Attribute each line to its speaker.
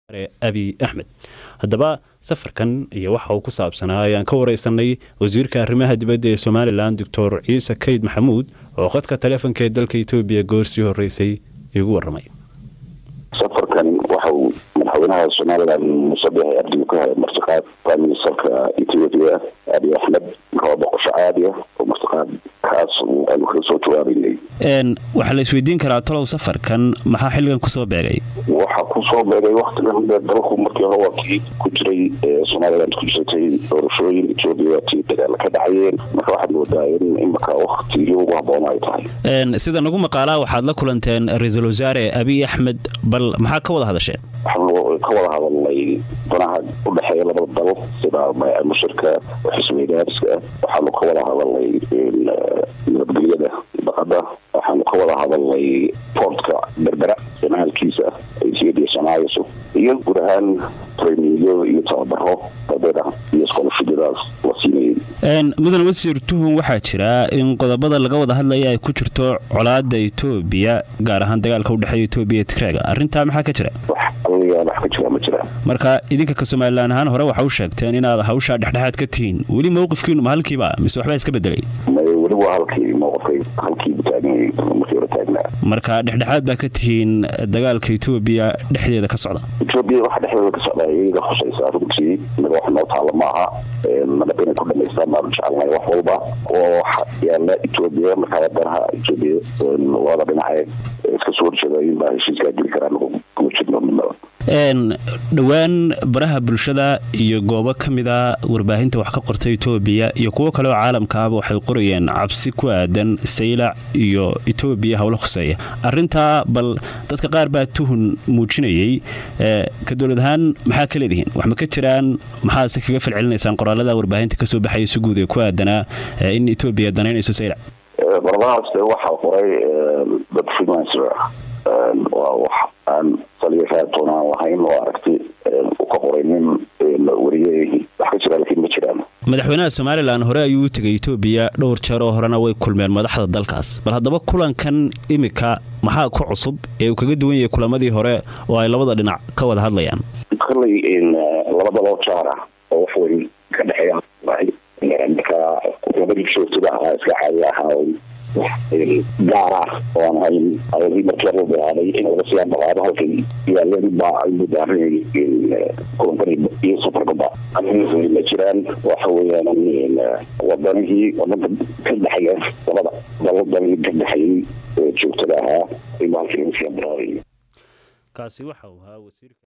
Speaker 1: abiy axmed haddaba safarkan iyo waxa uu ku saabsanaa ayaan ka wareysanay wasiirka arrimaha dibadda ee somalilan doctor ciise kayd maxamuud oo khadka taleefonka ee dalka etoobiya goorsii horeysay igu waramay
Speaker 2: safarkan waxa uu madaxweynaha somalilan musabex abdi ka hay martiqaad prime ministerka ethiopia abiy axmed markaa boqosho caadi ah oo martiqaad kaas aanu kaga soo jawaabaynay
Speaker 1: waxaa la isweydiin karaa talow safarkan maxaa xilligan kusoo beegay
Speaker 2: waxaa kusoo beegay waktigan dee dalku markii hore waa kii ku jiray somaliland ku jirtay doorashooyin etoobiya waa tii dagaala ka dhacayeen marka waxaad moodaa in imika waktigii ugu habboona ay tahay
Speaker 1: sida nagu maqaalaa waxaad la kulanteen ra-iisul wasaare abiy axmed bal maxaa ka wada hadasheen
Speaker 2: waxaanu ka wada hadalnay danaha udhexeeya labada dal sida mushirka xisweydaariska waxaanu ka wada hadalnay nabadgelyada baqada waxaanu ka wada hadalnay portka berbera jamaalkiisa ethiopia soomaalia iyo guud ahaan traininyo iyo tababaro dadeeda iyo scholarshipyadaas la siinayay
Speaker 1: mudan wasiir tuhun waxaa jira in qodobada laga wada hadlaya ay ku jirto colaada etoobiya gaar ahaan dagaalka udhexeeya etoobiya iyo tigreega arrintaa maxaa ka jira
Speaker 2: wax ka jira ma jira
Speaker 1: marka idinka ka somalilan ahaan hore waxa u sheegteen inaad hawshaa dhexdhexaad ka tihiin weli mowqifkiinu ma halkiiba mise waxbaa iska bedelay
Speaker 2: weli waa halkii mowqifkay halkiibu taagnay markii hore taagnaa
Speaker 1: marka dhexdhexaad baa ka tihiin dagaalka etoobiya dhexdeeda ka socda
Speaker 2: etoobiya waxa dhexdeeda ka socda iyaga khusaysa runtii inaga wax noo taala maaha nabad inay ku dhamaystaan baanu jecelnahay wax walba oo waxa yaala etoobiya markaa wadanaha etoobiya labada dhinace iska soo horjeeda inbaa heshiiskaa geli karaa kuma jirno midnaba
Speaker 1: dhowaan baraha bulshada iyo goobo ka mida warbaahinta wax ka qorta etoobiya iyo kuwo kale oo caalamkaaba waxay qorayeen cabsi ku aadan saylac iyo etoobiya howlo khuseeya arintaa bal dadka qaar baa tuhun muujinayay ka dowlad ahaan maxaa ka leedihiin wax ma ka jiraan maxaase kaga falcelinaysaan qoraalada warbaahinta kasoo baxaya si guud ee ku aadanaa in etoobiya danaynayso saylac
Speaker 2: qoradahaas waxaa qoray dad freelancer waa wax aan saliya raatoon aan lahayn oo aragti ka qoray nin wariyey wax ka jira laakiin ma jiraan
Speaker 1: madaxweynaha somalilan hore ayuu u tegay etoobiya dhowr jeer oo horena way kulmeen madaxda dalkaas bal haddaba kulankan imika maxaa ku cusub ee uu kaga duwan yahay kulamadii hore oo ay labada dhinac ka wada hadlayaan
Speaker 2: kolley labada loo jaar ah oo wax weyn ka dhexeeya marka kulamadii joogtada ahaa iska caadi ahaa gaar ah oo aan hayn ayadii markii hore bilaabay in laga sii ambaqaado halkay yaaleen baa ay mudaarinay kulankani iyo safarkaba ma jiraan waxa weeyaan wadanihii wadada ka dhexeeya labada daladanihii ka dhexeeyey joogtada ahaa in halkii laga sii ambaqaaday
Speaker 1: kaasi waxa uu ahaa wasiirka